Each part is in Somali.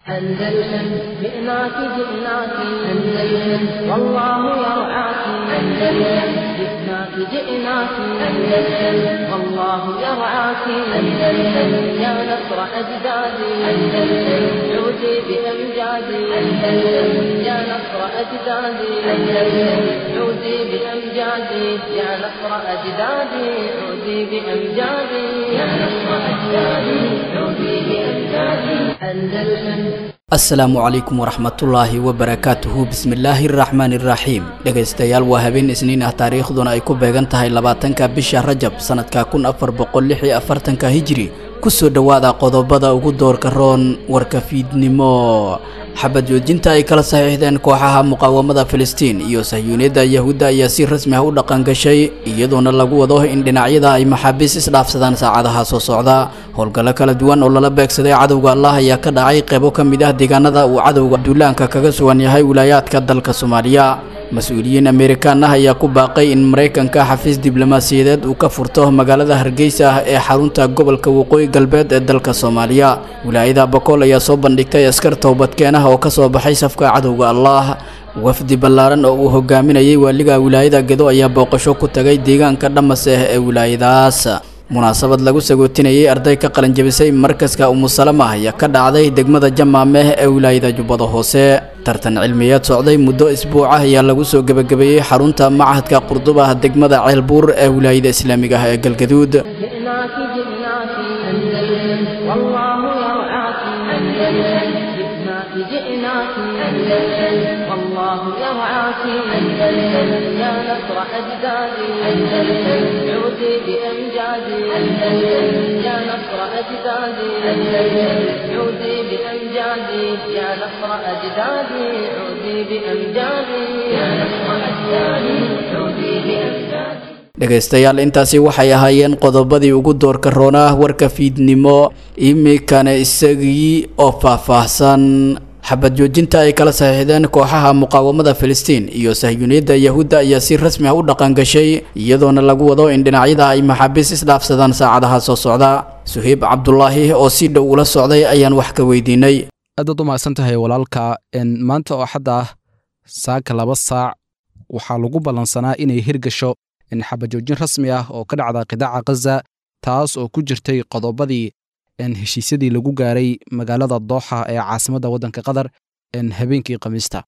أندلسن جئناك جئناك أندلسن والله يرعاك أندلسن جئناك جئناك أندلسن والله يرعاك أندلسن يا نصر أجدادي أندلسن عودي بأمجادي أندلسن يا نصر أجدادي أندلسن عودي بأمجادي يا نصر أجدادي عودي بأمجادي يا نصر أجدادي عودي بأمجادي أندلسن asalaamu calaykum waraxmatullaahi wabarakaatuhu bismillaahi araxmaani iraxiim dhegaystayaal waa habeen isniin ah taariikhduna ay ku beegan tahay labaatanka bisha rajab sanadka kun afar boqol lix iyo afartanka hijri kusoo dhowaada qodobada ugu doorka roon warka fiidnimo xabad joojinta ay kala saxiixdeen kooxaha muqaawamada filistiin iyo sahyuuniyadda yahuudda ayaa si rasmi ah u dhaqangashay iyadoona lagu wado in dhinacyada ay maxaabiis isdhaafsadaan saacadaha soo socda howlgallo kala duwan oo lala beegsaday cadowga allah ayaa ka dhacay qeybo ka mid ah deegaanada uu cadowga duulaanka kaga sugan yahay wilaayaadka dalka soomaaliya mas-uuliyiin amerikaan ah ayaa ku baaqay in maraykanka xafiis diblomaasiyadeed uu ka furto magaalada hargeysa ah ee xarunta gobolka waqooyi galbeed ee dalka soomaaliya wilaayada bakool ayaa soo bandhigtay askar towbadkeenah oo ka soo baxay safka cadowga allah wafdi ballaaran oo uu hogaaminayay waaliga wilaayada gedo ayaa booqasho ku tagay deegaanka dhamaseh ee wilaayadaas munaasabad lagu sagootinayay arday ka qalanjabisay markaska umusalama ayaa ka dhacday degmada jamaameh ee wilaayada jubbada hoose tartan cilmiyeed socday muddo isbuuc ah ayaa lagu soo gebagabeeyey xarunta machadka qurdub ah degmada ceelbuur ee wilaayada islaamiga ah ee galgaduud جئناك جئناك أندلسن والله يرعاك أندلسن جئناك جئناك أندلسن والله يرعاك أندلسن يا نصر أجدادي أندلسن عودي بأمجادي أندلسن يا نصر أجدادي أندلسن عودي بأمجادي يا نصر أجدادي عودي بأمجادي يا نصر أجدادي عودي بأمجادي dhegaystayaal intaasi waxay ahaayeen qodobadii ugu doorka roonaa warka fiidnimo imikana isagii oo faahfaahsan xabad joojinta ay kala saxiixdeen kooxaha muqaawamada filistiin iyo sahyuuniyadda yahuudda ayaa si rasmi ah u dhaqangashay iyadoona lagu wado in dhinacyada ay maxaabiis isdhaafsadaan saacadaha soo socda suheyb cabdulaahi oo si dhow ula socday ayaan wax ka weydiinay aadaad u mahadsan tahay walaalka maanta oo xadda ah saaka laba saac waxaa lagu ballansanaa inay hirgasho in xabajoojin rasmi ah oo ka dhacda qidaaca khaza taas oo ku jirtay qodobadii heshiisyadii lagu gaaray magaalada dooxa ee caasimadda waddanka qatar habeenkii khamiista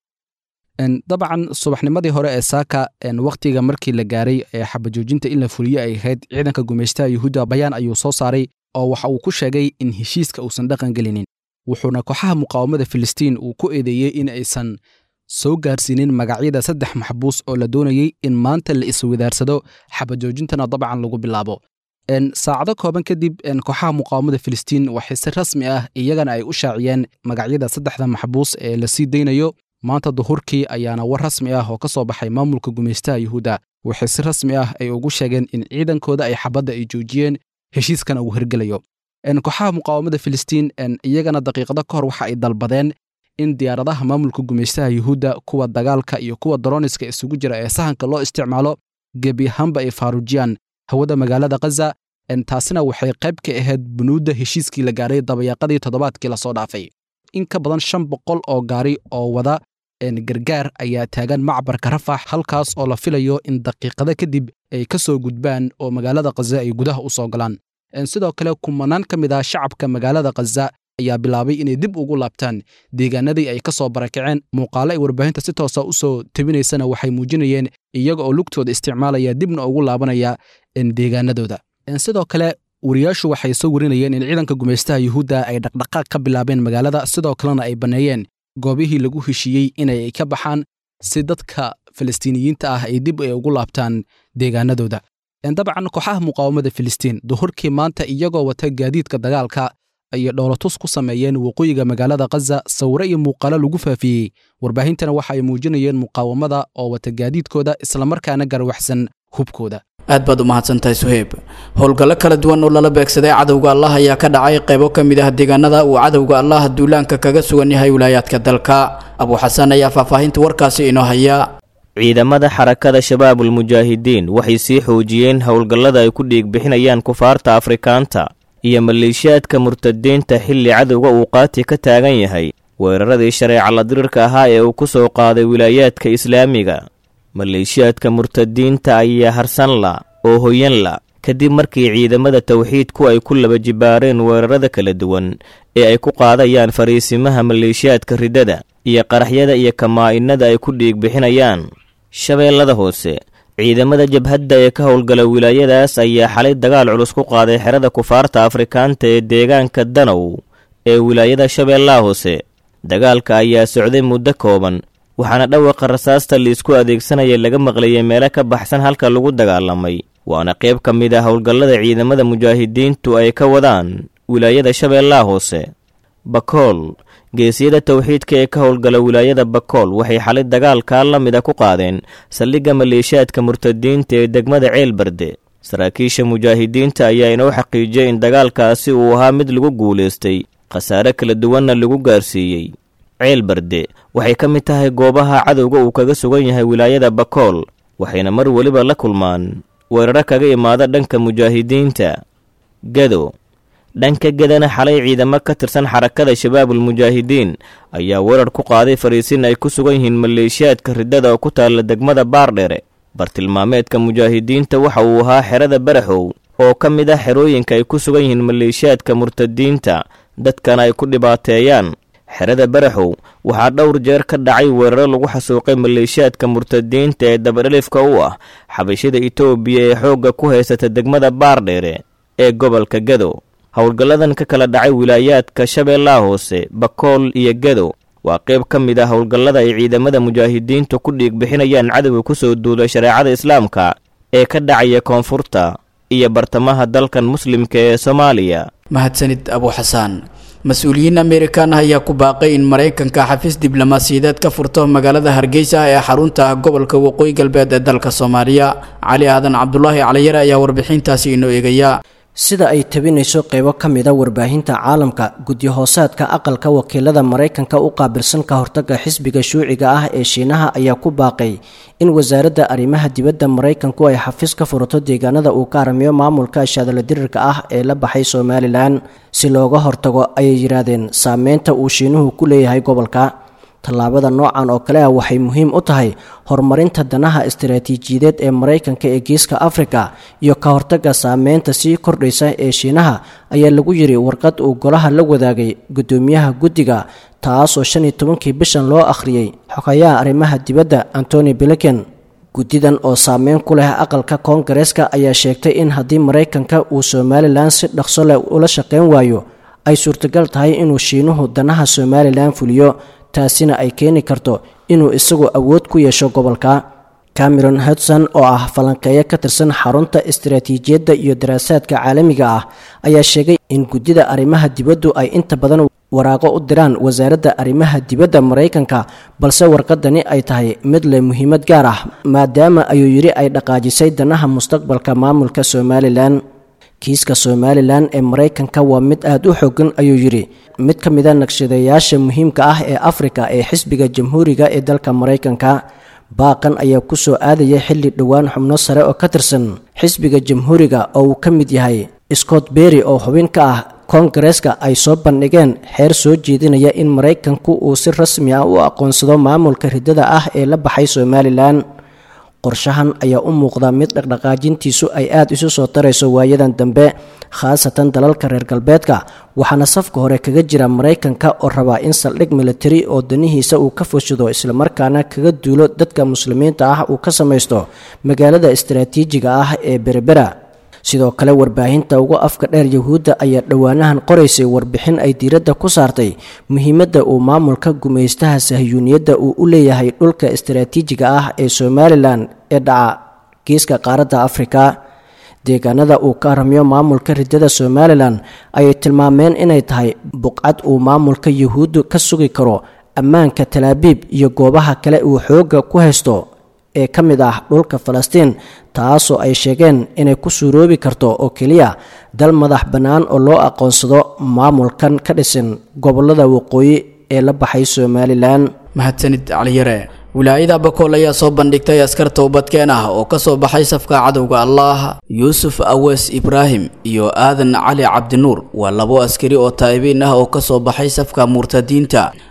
dabcan subaxnimadii hore ee saaka wakhtiga markii la gaaray ee xabajoojinta in la fuliyo ay ahayd ciidanka gumaystaha yuhuudda bayaan ayuu soo saaray oo waxa uu ku sheegay in heshiiska uusan dhaqan gelinin wuxuuna kooxaha muqaawamada filistiin uu ku eedeeyey in aysan soo gaarsiinin magacyada saddex maxbuus oo la doonayey in maanta la iswadaarsado xabajoojintana dabcan lagu bilaabo saacado kooban kadib kooxaha muqaawamada filistiin waxay si rasmi ah iyagana ay u shaaciyeen magacyada saddexda maxbuus ee la sii daynayo maanta duhurkii ayaana war rasmi ah oo ka soo baxay maamulka gumaystaha yuhuudda waxay si rasmi ah ay ugu sheegeen in ciidankooda ay xabadda ay joojiyeen heshiiskana uu hirgelayo kooxaha muqaawamada filistiin iyagana daqiiqado ka hor waxa ay dalbadeen in diyaaradaha maamulka gumaystaha yuhuudda kuwa dagaalka iyo kuwa daroniska isugu jira ee sahanka loo isticmaalo gebi ahaanba ay faarujiyaan hawada magaalada khaza taasina waxay qayb ka ahayd bunuudda heshiiskii la gaaray dabayaaqadii toddobaadkii lasoo dhaafay in ka badan shan boqol oo gaari oo wada gargaar ayaa taagan macbarka rafax halkaas oo la filayo in daqiiqada kadib ay ka soo gudbaan oo magaalada khaza ay gudaha u soo galaan sidoo kale kumanaan ka mid ah shacabka magaalada khaza ayaa bilaabay inay dib ugu laabtaan deegaanadii ay ka soo barakaceen muuqaalo ay warbaahinta si toosa u soo tebinaysana waxay muujinayeen iyaga oo lugtooda isticmaalaya dibna ugu laabanaya deegaanadooda sidoo kale wariyaashu waxay soo warinayeen in ciidanka gumaystaha yuhuudda ay dhaqdhaqaaq ka bilaabeen magaalada sidoo kalena ay banneeyeen goobihii lagu heshiiyey inay ka baxaan si dadka falastiiniyiinta ah ay dib ay ugu laabtaan deegaanadooda dabcan kooxaha muqaawamada filistiin duhurkii maanta iyagoo wata gaadiidka dagaalka ayay dhoolatus ku sameeyeen waqooyiga magaalada khaza sawiro iyo muuqaalo lagu faafiyey warbaahintana waxa ay muujinayeen muqaawamada oo wata gaadiidkooda islamarkaana garwaxsan hubkooda aad baad u mahadsantahay suheyb howlgallo kala duwan oo lala beegsaday cadowga allah ayaa ka dhacay qaybo ka mid ah deegaanada uu cadowga allah duulaanka kaga sugan yahay wilaayaadka dalka abuuxasan ayaa faahfaahinta warkaasi inoo haya ciidamada xarakada shabaabul mujaahidiin waxay sii xoojiyeen howlgallada ay ku dhiigbixinayaan kufaarta afrikaanta iyo maleeshiyaadka murtadiinta xilli cadowga uu qaati ka taagan yahay weeraradii shareeca la dirirka ahaa ee uu ku soo qaaday wilaayaadka islaamiga maleeshiyaadka murtadiinta ayaa harsanla oo hoyanla kadib markii ciidamada tawxiidku ay ku laba jibaareen weerarada kala duwan ee ay ku qaadayaan fariisimaha maleeshiyaadka riddada iyo qaraxyada iyo kamaa-inada ay ku dhiig bixinayaan shabeellada hoose ciidamada jabhadda ee ka howlgala wilaayadaas ayaa xalay dagaal culus ku qaaday xerada kufaarta afrikaanta ee deegaanka danow ee wilaayada shabeellaha hoose dagaalka ayaa socday muddo kooban waxaana dhawaqa rasaasta liisku adeegsanaya laga maqlayay meelo ka baxsan halka lagu dagaalamay waana qayb ka mid ah howlgallada ciidamada mujaahidiintu ay ka wadaan wilaayada shabeellaha hoose bakool geesiyada tawxiidka ee ka howlgala wilaayada bakool waxay xalay dagaalkaa la mida ku qaadeen saldhigga maleeshiyaadka murtadiinta ee degmada ceelbarde saraakiisha mujaahidiinta ayaa inoo xaqiijiyey in dagaalkaasi uu ahaa mid lagu guulaystay khasaare kala duwanna lagu gaarsiiyey ceelbarde waxay ka mid tahay goobaha cadowga uu kaga sugan yahay wilaayada bakool waxayna mar weliba la kulmaan weeraro kaga imaada dhanka mujaahidiinta gado dhanka gedana xalay ciidamo ka tirsan xarakada shabaabul mujaahidiin ayaa weerar ku qaaday fariisin ay ku sugan yihiin maleeshiyaadka riddada oo ku taalla degmada baardhere bartilmaameedka mujaahidiinta waxa uu ahaa xerada baraxow oo ka mid ah xerooyinka ay ku sugan yihiin maleeshiyaadka murtadiinta dadkana ay ku dhibaateeyaan xerada baraxow waxaa dhowr jeer ka dhacay weeraro lagu xasuuqay maleeshiyaadka murtadiinta ee dabadhelifka u ah xabashida itoobiya ee xoogga ku haysata degmada baardheere ee gobolka gado howlgalladan ka kala dhacay wilaayaadka shabeellaha hoose bakool iyo gado waa qayb ka mid ah howlgallada ay ciidamada mujaahidiintu ku dhiig bixinayaan cadowga ku soo duulay shareecada islaamka ee ka dhacaya koonfurta iyo bartamaha dalkan muslimka ee soomaaliya mahadsanid abu xasaan mas-uuliyiin amerikan ah ayaa ku baaqay in maraykanka xafiis diblomaasiyadeed ka furto magaalada hargeysa ee xarunta gobolka waqooyi galbeed ee dalka soomaaliya cali aadan cabdulaahi caliyare ayaa warbixintaasi inoo eegaya sida ay tabinayso qeybo ka mida warbaahinta caalamka gudyo-hoosaadka aqalka wakiilada maraykanka u qaabilsan ka hortaga xisbiga shuuciga ah ee shiinaha ayaa ku baaqay in wasaaradda arrimaha dibadda maraykanku ay xafiis ka furato deegaanada uu ka aramiyo maamulka shaadala dirirka ah ee la baxay somalilan si looga hortago ayay yidhaahdeen saameynta uu shiinuhu ku leeyahay gobolka tallaabada noocan oo kale ah waxay muhiim u tahay horumarinta danaha istaraatiijiyadeed ee maraykanka ee geeska afrika iyo ka hortaga saameynta sii kordhaysa ee shiinaha ayaa lagu yiri warqad uu golaha la wadaagay guddoomiyaha guddiga taasoo shan iyo tobankii bishan loo akhriyey xogayaha arrimaha dibadda antony blinken guddidan oo saameyn ku leh aqalka koongareeska ayaa sheegtay in haddii maraykanka uu somalilan si dhaqso leh ula shaqayn waayo ay suurtagal tahay inuu shiinuhu danaha somalilan fuliyo taasina ay keeni karto inuu isagu awood ku yeesho gobolka cameron hudson oo ah falanqeeyo ka tirsan xarunta istaraatiijiyadda iyo daraasaadka caalamiga ah ayaa sheegay in guddida arrimaha dibaddu ay inta badan waraaqo u diraan wasaaradda arrimaha dibadda maraykanka balse warqadani ay tahay mid leh muhiimad gaar ah maadaama ayuu yidhi ay dhaqaajisay danaha mustaqbalka maamulka somalilan kiiska somalilan ee maraykanka waa mid aada u xogan ayuu yidhi mid ka mida naqshadeeyaasha muhiimka ah ee afrika ee xisbiga jamhuuriga ee dalka maraykanka baaqan ayaa ku soo aadaya xilli dhowaan xubno sare oo ka tirsan xisbiga jamhuuriga oo uu ka mid yahay scott berry oo xubin ka ah koongareeska ay soo bandhigeen xeer soo jeedinaya in maraykanku uu si rasmi ah u aqoonsado maamulka riddada ah ee la baxay somalilan qorshahan ayaa u muuqda mid dhaqdhaqaajintiisu ay aada isu soo tarayso waayadan dambe khaasatan dalalka reer galbeedka waxaana safka hore kaga jira maraykanka oo rabaa in saldhig militari oo danihiisa uu ka fushado islamarkaana kaga duulo dadka muslimiinta ah uu ka samaysto magaalada istaraatiijiga ah ee berebera sidoo kale warbaahinta ugu afka dheer yahuudda ayaa dhowaanahan qoraysay warbixin ay diiradda ku saartay muhiimadda uu maamulka gumaystaha sahyuuniyadda uu u leeyahay dhulka istaraatiijiga ah ee somalilan ee dhaca geeska qaaradda afrika deegaanada uu ka aramiyo maamulka riddada somalilan ayay tilmaameen inay tahay buqcad uu maamulka yahuuddu ka sugi karo ammaanka talaabiib iyo goobaha kale uu xoogga ku haysto ee ka mid ah dhulka falastiin taasoo ay sheegeen inay ku suuroobi karto oo keliya dal madax bannaan oo loo aqoonsado maamulkan ka dhisan gobollada waqooyi ee la baxay somalilan mahadsanid caliyare wilaayada bakool ayaa soo bandhigtay askar towbadkeen ah oo kasoo baxay safka cadowga allah yuusuf awees ibraahim iyo aadan cali cabdinuur waa labo askari oo taa'ibiin ah oo kasoo baxay safka murtadiinta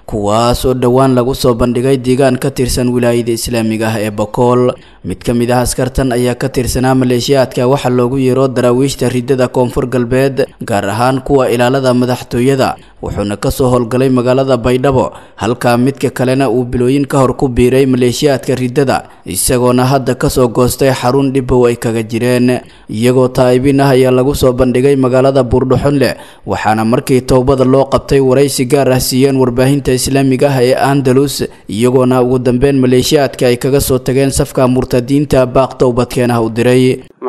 kuwaas oo dhowaan lagu soo bandhigay deegaan ka tirsan wilaayada islaamiga ah ee bokool mid ka mid ah askartan ayaa ka tirsanaa maleeshiyaadka waxaa loogu yeero daraawiishta ridada koonfur galbeed gaar ahaan kuwa ilaalada madaxtooyada wuxuuna kasoo howlgalay magaalada baydhabo halkaa midka kalena uu bilooyin ka hor ku biiray maleeshiyaadka ridada isagoona hadda kasoo goostay xarun dhibow ay kaga jireen iyagoo taa'ibin ah ayaa lagu soo bandhigay magaalada buurdhuxunle waxaana markii towbada loo qabtay waraysi gaar ah siiyeen warbaahinta islaamiga ah ee andalus iyagoona ugu dambeyn maleeshiyaadka ay kaga soo tageen safka murtadiinta baaq towbadkeenah u diray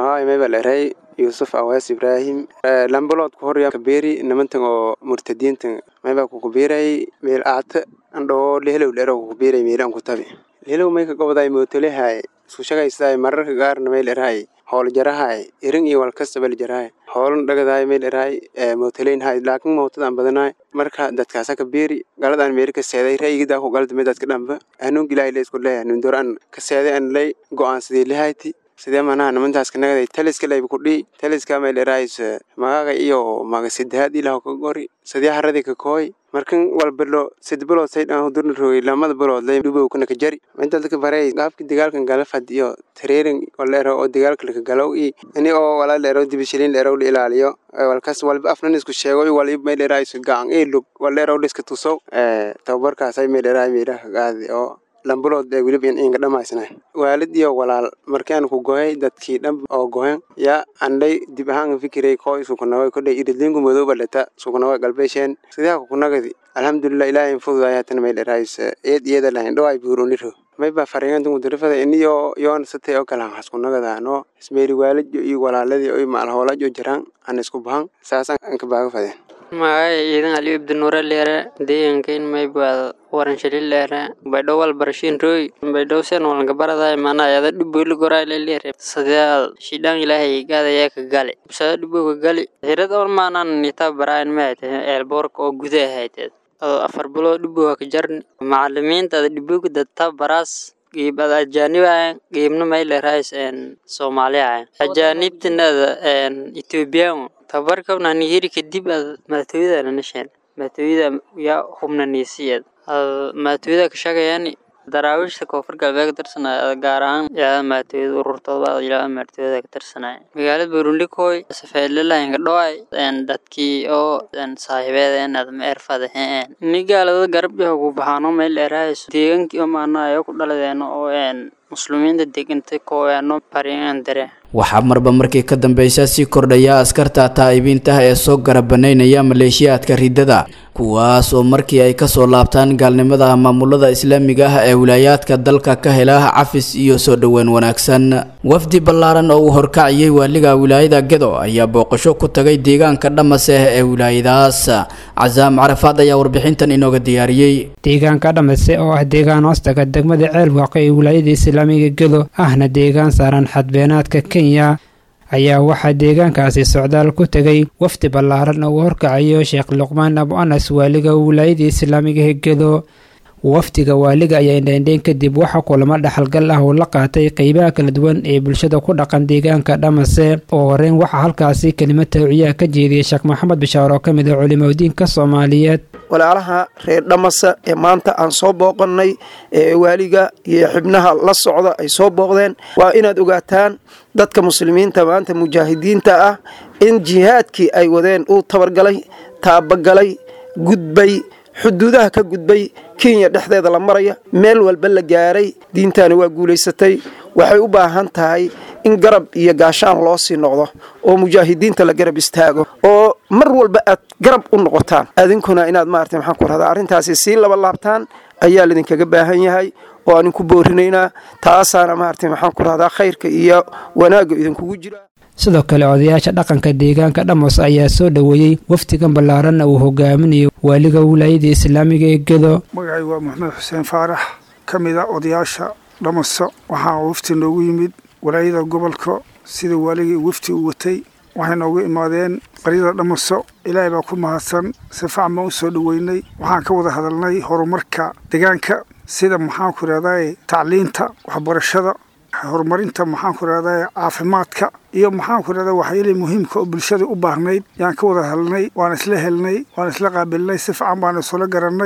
yuusuf awaas ibraahim lambalood ku horya kabeeri nimantan oo murtadiintan mayba kukubiiray meel aata andhoo lehelow dhero kukubiiray meelan ku tabi lehelow mayka goboday mootolehay isku shagaysaay mararka gaarna meel erahay hool jarahay irin iyo walkastabal jarahay hoolan dhagadahay meel erahay mootoleynhay laakin mootadan badanahay marka dadkaasa kabeeri galadaan meeri ka seeday ra'yigidaa ku galda dadka dhamba hanuunka ilaahay la isku leeyahay nundor an ka seeday an lay go'aansadii lahayti sidee manaha nimantaas kanagaday taliska layba kudhii taliska meelerays magaga iyo maga sidahaad ilaho ka gori sidee haradii ka kooy markan walbalo sid bilood saydhan hudurna rogay lamada bilood lay dhubowkana ka jari inta dadka baray qaabki dagaalkan galafad iyo tareerin waleero oo dagaalka laka galow i ini oo walaa leero dibishilin leerow la ilaaliyo walkas walba afnan isku sheego waliba meelerays gacan i lug waleerow liska tusow tababarkaasay meeleraay meelaha qaadi oo lambalood ee weliba inga dhamaysna waalid iyo walaal markaan ku gohay dadkii dham oo gohen yaa andhay dib ahaan fikiray koo isukunaway kodhay iridlinku madooba dhata sukunaway galbeesheen sidaa kukunagadi alxamdulilah ilaahay fududaay hatan may dherays eed iyada lahayn dhow ay buuruniro mayba fariintan kudirifada iniyo yoon satay oo kale haskunagadaano ismeeri waalijo iyo walaaladii iyo maalhoolajo jiraan aan isku bahan saasaan anka baaga fadeen magacay ciidan aliyu ibdinuure leere deeganka in maybaad waranshali leere baydhow walbarashiin rooy baydhow sen walanka baraday mana ayada dhuboyli gorayle leere sadeal shidhaan ilaahay gaadayaa ka gali busada dhubowka gali hirad on maanan nitaa baraayan maayte eelboorka oo guda ahayteed adoo afar biloo dhubowka ka jarni macalimiinta ada dhubowka dadta baraas qiib ada ajaanibayan qiibna maylerais en soomaaliyayan ajaanibtinada en ethoobiyan tabarkabna nihiri kadib ad maatooyada nanasheen maatooyada yaa hubnaniisiyeed ad maatooyada ka shaqayani daraawiishta koonfur galbeed ka tirsanaya gaar ahaan ilaa maatooyada ururtooda ilaa maatooyada ka tirsanaya magaalada burundikoy safeelalahinka dhoay en dadkii oo en saaxibeed ad ma erfadaheen ni gaalada garabyaha ku baxaano meel dheeraayso deegankii oo maana ayo ku dhaladeeno oo en muslimiinta degantay kooyaano barian dare waxaa marba markii ka dambeysa sii kordhaya askarta taa'ibiintaha ee soo garabanaynaya maleeshiyaadka ridada kuwaas oo markii ay kasoo laabtaan gaalnimada maamulada islaamiga ah ee wilaayaadka dalka ka hela cafis iyo soo dhoweyn wanaagsan wafdi ballaaran oo uu horkaciyey waaliga wilaayada gedo ayaa booqasho ku tagay deegaanka dhamaseh ee wilaayadaas casaam carafaad ayaa warbixintan inooga diyaariyey deegaanka dhamase oo ah deegaan hoostaga degmada ceelwaaqo ee wilaayada islaamiga gedo ahna deegaan saaran xadbeenaadka kenya ayaa waxaa deegaankaasi socdaal ku tegay wafdi ballaaran oo uu horkacayo sheekh luqmaan abu anas waaliga wilaayada islaamiga hegedo wafdiga waaliga ayaa indheindheyn kadib waxa kulamo dhaxalgal ah uu la qaatay qeybaha kala duwan ee bulshada ku dhaqan deegaanka dhamase oo horeyn waxaa halkaasi kelimad tawciyaha ka jeediyey sheekh maxamed bishaar oo ka mid ah culimadiinka soomaaliyeed walaalaha reer dhamasa ee maanta aan soo booqannay ee waaliga iyo xibnaha la socda ay soo booqdeen waa inaad ogaataan dadka muslimiinta maanta mujaahidiinta ah in jihaadkii ay wadeen uu tabargalay taabagalay gudbay xuduudaha ka gudbay kenya dhexdeeda la maraya meel walba la gaaray diintaani waa guulaysatay waxay u baahan tahay in garab iyo gaashaan loo sii noqdo oo mujaahidiinta la garab istaago oo mar walba aad garab u noqotaan adinkuna inaad maarata maxaan ku rahdaa arrintaasi sii laba laabtaan ayaa laydinkaga baahan yahay oo aan inku boorinaynaa taasaana maarata maxaan ku rahdaa khayrka iyo wanaagga idinkugu jira sidoo kale odayaasha dhaqanka deegaanka dhamos ayaa soo dhoweeyey wafdigan ballaaranna uu hogaaminayo waaliga wilaayada islaamiga ee gedo magacay waa maxamed xuseen faarax ka mid a odayaasha dhamaso waxaa wafti noogu yimid walaayada gobolka sida waaligii wafti uu watay waxay noogu imaadeen qaryada dhamaso ilaahay baa ku mahadsan si facan baan u soo dhoweynay waxaan ka wada hadalnay horumarka deegaanka sida maxaanku rahdaye tacliinta waxbarashada horumarinta maxaanku rahdaye caafimaadka iyo maxaanku rahda waxyaalihi muhiimka oo bulshada u baahnayd yaan ka wada hadalnay waan isla helnay waan isla qaabilnay si fican baan isula garannay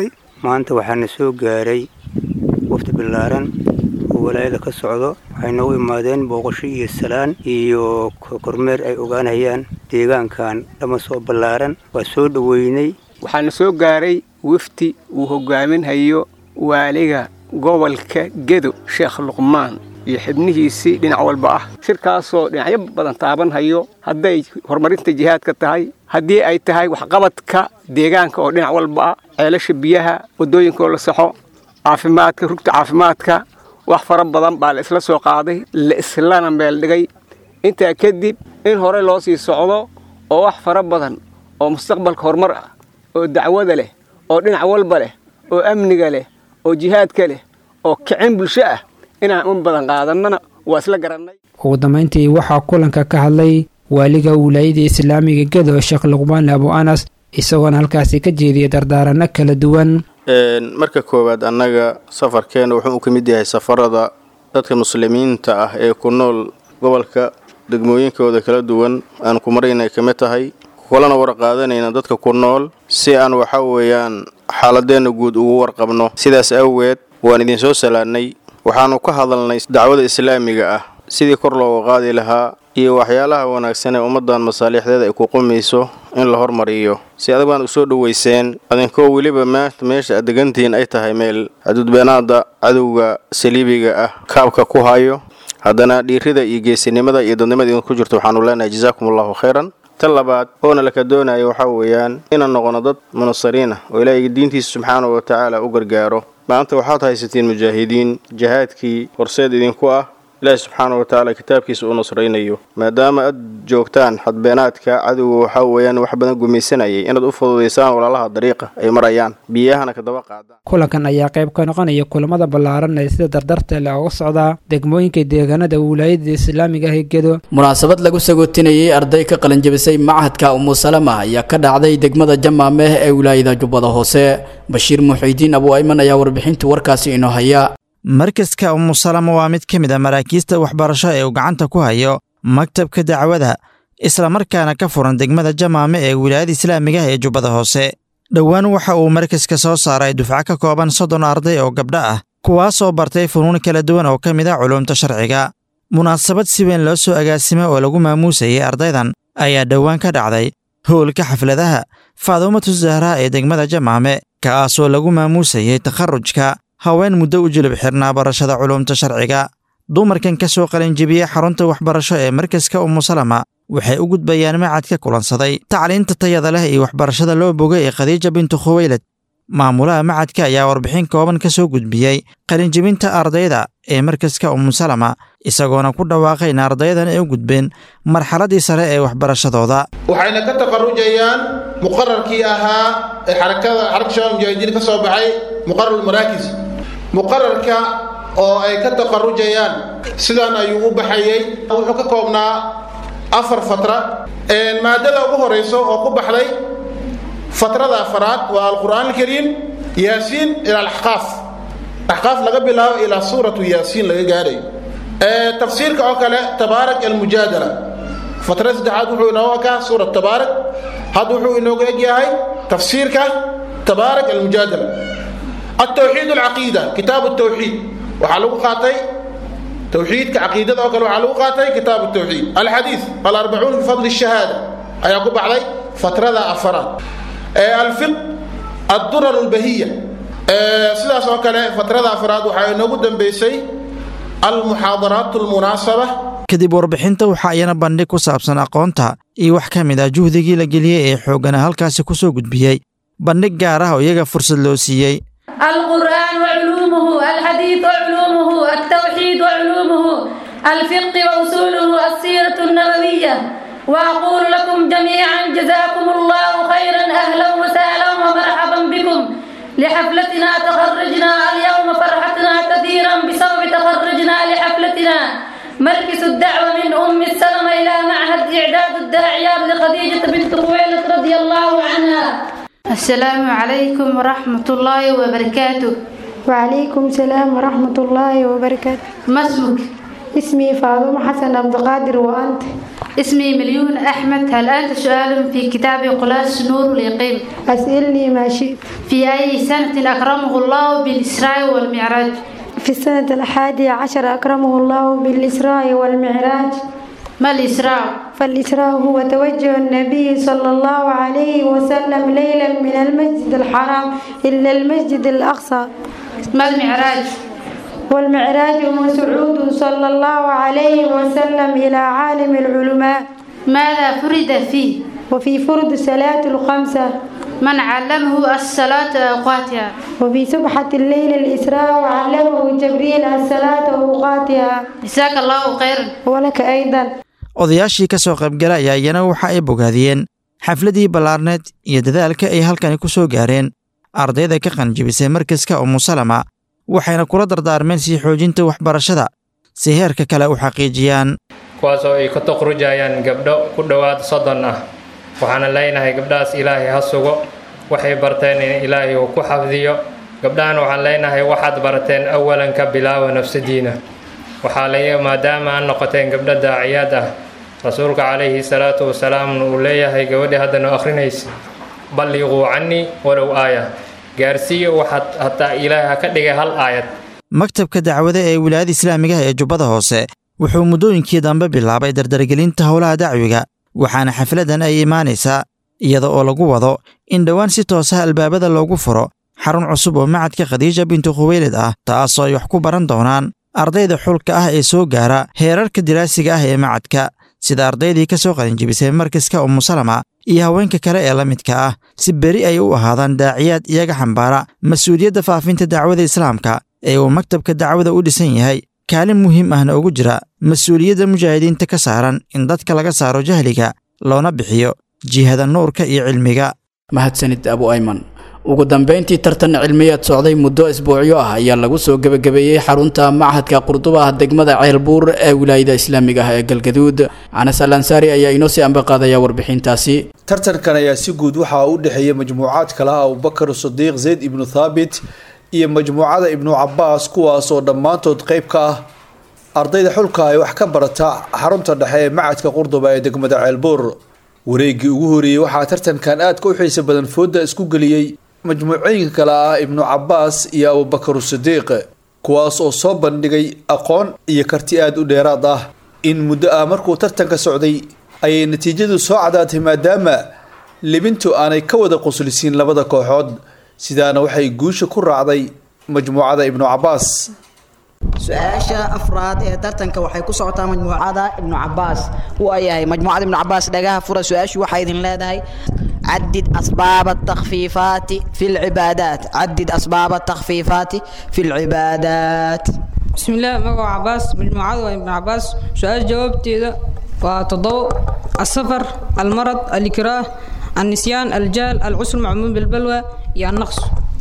maanta waxaana soo gaaray wafdi ballaaran oo walaayada ka socdo waxay noogu imaadeen booqasho iyo salaan iyo kormeer ay ogaanayaan deegaankan lama soo ballaaran waa soo dhoweynay waxaana soo gaaray wafdi uu hogaaminhayo waaliga gobolka gedo sheekh luqmaan iyo xibnihiisii dhinac walba ah shirkaasoo dhinacyo badan taabanhayo hadday horumarinta jihaadka tahay haddii ay tahay waxqabadka deegaanka oo dhinac walba ah ceelasha biyaha waddooyinkaoo la saxo caafimaadka rugta caafimaadka wax fara badan baa la isla soo qaaday la islana meel dhigay intaa kadib in hore loo sii socdo oo wax fara badan oo mustaqbalka horumar ah oo dacwada leh oo dhinac walba leh oo amniga leh oo jihaadka leh oo kicin bulsho ah inaan un badan qaadannana waa isla garannay ugu dambayntii waxaa kulanka ka hadlay waaliga wilaayada islaamiga gedo sheekh luqmaan abu anas isagoona halkaasi ka jeediyay dardaaranno kala duwan marka koowaad annaga safarkeena wuxuu ka mid yahay safarada dadka muslimiinta ah ee ku nool gobolka degmooyinkooda kala duwan aan ku maraynay ka mid tahay kulana warqaadanayna dadka ku nool si aan waxa weeyaan xaaladeenna guud ugu warqabno sidaas awgeed waan idinsoo salaannay waxaannu ka hadalnay dacwada islaamiga ah sidii kor looga qaadi lahaa iyo waxyaalaha wanaagsan ee ummaddan masaalixdeeda ay ku qumayso in la hormariyo si adag baan u soo dhowayseen adinkoo weliba maanta meesha aad degantihiin ay tahay meel xuduudbeenaadda cadowga saliibiga ah kaabka ku hayo haddana dhiirida iyo geesinimada iyo dadnimada idinku jirto waxaanu leenahay jazaakum allahu khayran tan labaad oona laka doonaya waxaa weeyaan inaan noqono dad munasariin ah oo ilaahay diintiisa subxaana wa tacaala u gargaaro maanta waxaad haysatiin mujaahidiin jihaadkii horseed idinku ah ilaahi subxaana wa tacaala kitaabkiisa uu nasraynayo maadaama aad joogtaan xadbeenaadka cadowga waxaa weeyaan wax badan gumaysanayay inaad u fududaysaan walaalaha dariiqa ay marayaan biyahana kadaba qaadaan kulankan ayaa qayb ka noqonaya kulamada ballaaran ee sida dardarta leh uga socdaa degmooyinka deegaanada wilaayada islaamiga ah ee gedo munaasabad lagu sagootinayay arday ka qalinjabisay machadka umusalama ayaa ka dhacday degmada jamaameh ee wilaayada jubbada hoose bashiir muxiidiin abu ayman ayaa warbixinta warkaasi inoo haya markaska umusalama waa mid ka mid a maraakiista waxbarasho ee uu gacanta ku hayo maktabka dacwada islamarkaana ka furan degmada jamaame ee wilaayada islaamiga ah ee jubbada hoose dhowaan waxa uu markaska soo saaray dufco ka kooban soddon arday oo gabdho ah kuwaasoo bartay funuun kala duwan oo ka mid ah culuumta sharciga munaasabad si weyn loo soo agaasimay oo lagu maamuusayay ardaydan ayaa dhowaan ka dhacday howlka xafladaha faaduumatu zahraa ee degmada jamaame kaasoo lagu maamuusayay takharrujka haween muddo u jilib xirnaa barashada culuumta sharciga dumarkan ka soo qalinjibiyey xarunta waxbarasho ee markaska umusalama waxay u gudbayaan macad ka kulansaday tacliinta tayada leh iyo waxbarashada loo bogay ee khadiija bintu khuweylad maamulaha macadka ayaa warbixin kooban ka soo gudbiyey qalinjibinta ardayda ee markaska umusalama isagoona ku dhawaaqay in ardaydan ay u gudbeen marxaladdii sare ee waxbarashadooda waxayna ka taqarujayaan muqararkii ahaa ee xarakada xaraka shabaab mujaahidiin ka soo baxay muqarar maraakis muqararka oo ay ka taqarujayaan sidan ayuu u baxayey wuxuu ka koobnaa afar fatra maadada ugu horeyso oo ku baxday fatrada afaraad waa alqur'aan alkariim yaasiin ila alaxqaaf axqaaf laga bilaabo ilaa suuratu yaasiin laga gaadhayo tafsiirka oo kale tabaarak almujaadala fatrada saddexaad wuxuu inooga kaa suurat tabaarak hadda wuxuu inooga egyahay tafsiirka tabaarak almujaadala التوحيد العقيدة كتاب التوحيد وحلو قاتي توحيد كعقيدة أو كلو حلو قاتي كتاب التوحيد الحديث الأربعون بفضل الشهادة أيقوب علي فترة أفراد آه الفقه الدرر البهية آه سلاس وكلا فترة أفراد وحي نقدم بيسي المحاضرات المناسبة kadib warbixinta waxaa iyana bandhig ku saabsan aqoonta iyo wax ka mid ah juhdigii la geliyey ee xoogana halkaasi ku soo gudbiyey bandhig gaar ah oo iyaga fursad loo siiyey القرآن وعلومه الحديث وعلومه التوحيد وعلومه الفقه وأصوله السيرة النبوية وأقول لكم جميعا جزاكم الله خيرا أهلا وسهلا ومرحبا بكم لحفلتنا تخرجنا اليوم فرحتنا كثيرا بسبب تخرجنا لحفلتنا مركز الدعوة من أم السلمة إلى معهد إعداد الداعيات لخديجة بنت خويلد رضي الله عنها السلام عليكم ورحمة الله وبركاته وعليكم السلام ورحمة الله وبركاته ما اسمك؟ اسمي فاطمة حسن عبد القادر وأنت اسمي مليون أحمد هل أنت سؤال في كتاب قلاس نور اليقين أسألني ما شئت في أي سنة أكرمه الله بالإسراء والمعراج في السنة الحادية عشر أكرمه الله بالإسراء والمعراج ما الإسراء؟ فالإسراء هو توجه النبي صلى الله عليه وسلم ليلا من المسجد الحرام إلى المسجد الأقصى ما المعراج؟ والمعراج هو صعود صلى الله عليه وسلم إلى عالم العلماء ماذا فرد فيه؟ وفي فرد صلاة الخمسة من علمه الصلاة أوقاتها وفي سبحة الليل الإسراء وعلمه جبريل الصلاة أوقاتها جزاك الله خيرا ولك أيضا odayaashii ka soo qaybgala ayaa iyana waxa ay bogaadiyeen xafladii ballaarneed iyo dadaalka ay halkani ku soo gaareen ardayda ka qanjibisay markaska umusalama waxayna kula dardaarmeen sii xoojinta waxbarashada si heerka kale u xaqiijiyaan kuwaasoo ay ka toqrujayaan gabdho ku dhowaad soddon ah waxaana leenahay gabdhahaas ilaahay ha sugo waxay barteen in ilaahay uu ku xafdiyo gabdhahan waxaan leenahay waxaad barateen awalan ka bilaawa nafsadiina waxaa la maadaama aan noqoteen gabdho daaciyaad ah rasuulka calayhi salaatu wasalaamna uu leeyahay gabadhii haddana akhrinaysa balliquu cannii walow aaya gaarsiiya waxaad hataa ilaahay ha ka dhigay hal aayad maktabka dacwada ee wilaayada islaamigaha ee jubbada hoose wuxuu muddooyinkii dambe bilaabay dardargelinta howlaha dacwiga waxaana xafladan ay imaanaysaa iyada oo lagu wado in dhowaan si toosaha albaabada loogu furo xarun cusub oo macadka khadiija bintu khuweylid ah taasoo ay wax ku baran doonaan ardayda xulka ah ee soo gaara heerarka diraasiga ah ee macadka sida ardaydii ka soo qalinjibisay markaska umusalama iyo haweenka kale ee la midka ah si beri ay u ahaadaan daaciyaad iyaga xambaara mas-uuliyadda faafinta dacwada islaamka ee uu maktabka dacwada u dhisan yahay kaalin muhiim ahna ugu jira mas-uuliyadda mujaahidiinta ka saaran in dadka laga saaro jahliga loona bixiyo jihada nuurka iyo cilmiga mahadsanid abu ayman ugu dambeyntii tartan cilmiyeed socday muddo isbuucyo ah ayaa lagu soo gebagabeeyey xarunta machadka qurduba ah degmada ceelbuur ee wilaayada islaamiga ah ee galgaduud canas al ansaari ayaa inoo sii ambaqaadaya warbixintaasi tartankan ayaa si guud waxaa u dhexeeyay majmuucaad kale ah abubakar sadiiq zayd ibnu thaabit iyo majmuucada ibnu cabaas kuwaas oo dhammaantood qayb ka ah ardayda xulka ay wax ka barata xarunta dhexe ee macadka qurduba ee degmada ceelbuur wareegii ugu horeeyey waxaa tartankan aadka u xiisa badan fooda isku geliyey majmuucooyinka kale ah ibnu cabaas iyo abubakar sadiiq kuwaas oo soo bandhigay aqoon iyo karti aada u dheeraad ah in muddo ah markuu tartanka socday ayay natiijadu soo cadaatay maadaama libintu aanay ka wada quslisiin labada kooxood sidaana waxay guusha ku raacday majmuucada ibnu cabaas su-aasha afraad ee tartanka waxay ku socotaa majmuucada ibnu cabaas waayahay majmuucada ibnu cabaas dhagaha fura su-aashu waxay idin leedahay عدد أسباب التخفيفات في العبادات عدد أسباب التخفيفات في العبادات بسم الله مقع عباس مجموعة ابن عباس سؤال جوابتي ذا وتضوء السفر المرض الإكراه النسيان الجهل العسر معمول بالبلوى يا النقص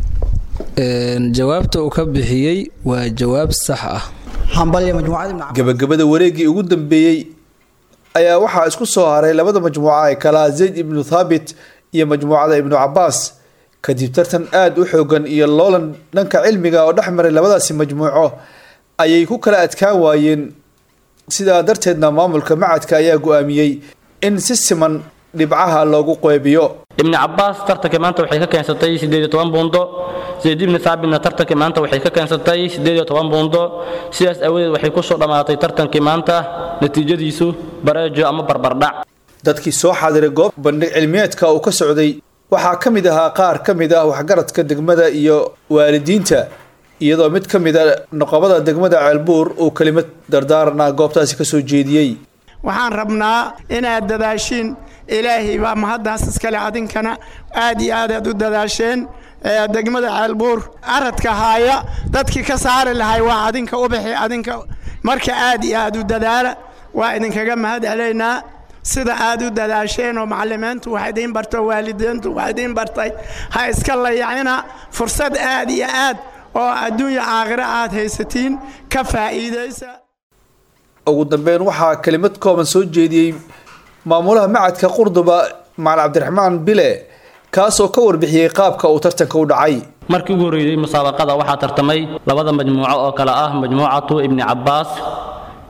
jawaabta uu ka bixiyey waa jawaab sax ah gabagabada wareegii ugu dambeeyey ayaa waxaa isku soo haray labada majmuuca ee kalaa zayd ibnu thaabit iyo majmuucada ibnu cabaas kadib tartan aada u xoogan iyo loolan dhanka cilmiga oo dhex maray labadaasi majmuuco ayay ku kala adkaan waayeen sidaa darteedna maamulka macadka ayaa go-aamiyey in si siman dhibcaha loogu qeybiyo ibni cabaas tartanka maanta waxay ka keensatay sideed iyo toban buundo zayd ibni saabitna tartankii maanta waxay ka keensatay sideed iyo toban buundo sidaas aawadeed waxay kusoo dhammaatay tartankii maanta natiijadiisu bareejo ama barbardhac dadkii soo xaadiray goob bandhig cilmiyeedka uu ka socday waxaa ka mid ahaa qaar ka mid ah waxgaradka degmada iyo waalidiinta iyadoo mid ka mid a noqobada degmada ceelbuur uu kelimad dardaarana goobtaasi kasoo jeediyey waxaan rabnaa inaad dadaashiin ilaahay baa mahaddaas iskale adinkana aad iyo aad aad u dadaasheen degmada ceelbuur aradka haaya dadkii ka saari lahay waa adinka ubaxi adinka marka aad iyo aad u dadaala waa idinkaga mahad celaynaa sida aad u dadaasheen oo macalimiintu wax idiin barto waalidiintu wax idiin bartay ha iska layacina fursad aad iyo aad oo adduunya aakhiro aad haysatiin ka faa'iidaysa ugu dambeyn waxaa kelimad kooban soo jeediyey maamulaha macadka qurduba macalin cabdiraxmaan bile kaasoo ka warbixiyey qaabka uu tartanka u dhacay markii ugu horreeyey musaabaqada waxaa tartamay labada majmuuco oo kale ah majmuucatu ibni cabaas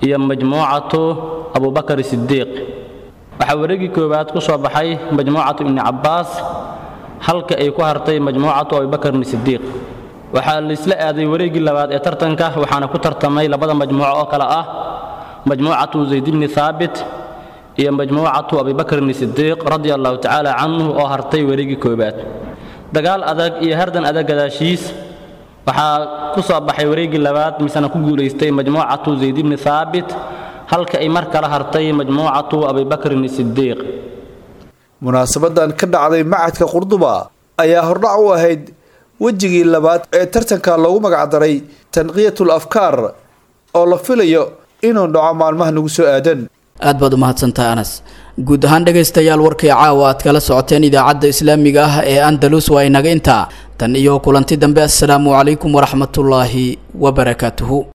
iyo majmuucatu abubakar sidiiq waxaa wareegii koowaad ku soo baxay majmuucatu ibni cabbaas halka ay ku hartay majmuucatu abubakar sidiiq waxaa laisla aaday wareeggii labaad ee tartanka waxaana ku tartamay labada majmuuco oo kale ah majmuucatu zayd ibni thaabit iyo majmuucatu abibakrin sidiiq radia allahu tacaala canhu oo hartay wareeggii koowaad dagaal adag iyo hardan adag gadaashiis waxaa ku soo baxay wareeggii labaad misena ku guulaystay majmuucatu zayd ibni thaabit halka ay mar kale hartay majmuucatu abibakrin sidiiq munaasabadan ka dhacday macadka qurduba ayaa hordhac u ahayd wejigii labaad ee tartanka loogu magacdaray tanqiyatul afkaar oo la filayo inuu dhaco maalmaha nagu soo aadan aad baad u mahadsantahay anas guud ahaan dhegaystayaal warkii caawa aad kala socoteen idaacadda islaamiga ah ee andalus waa inaga intaa tan iyo kulanti dambe assalaamu calaykum waraxmatullaahi wabarakaatuhu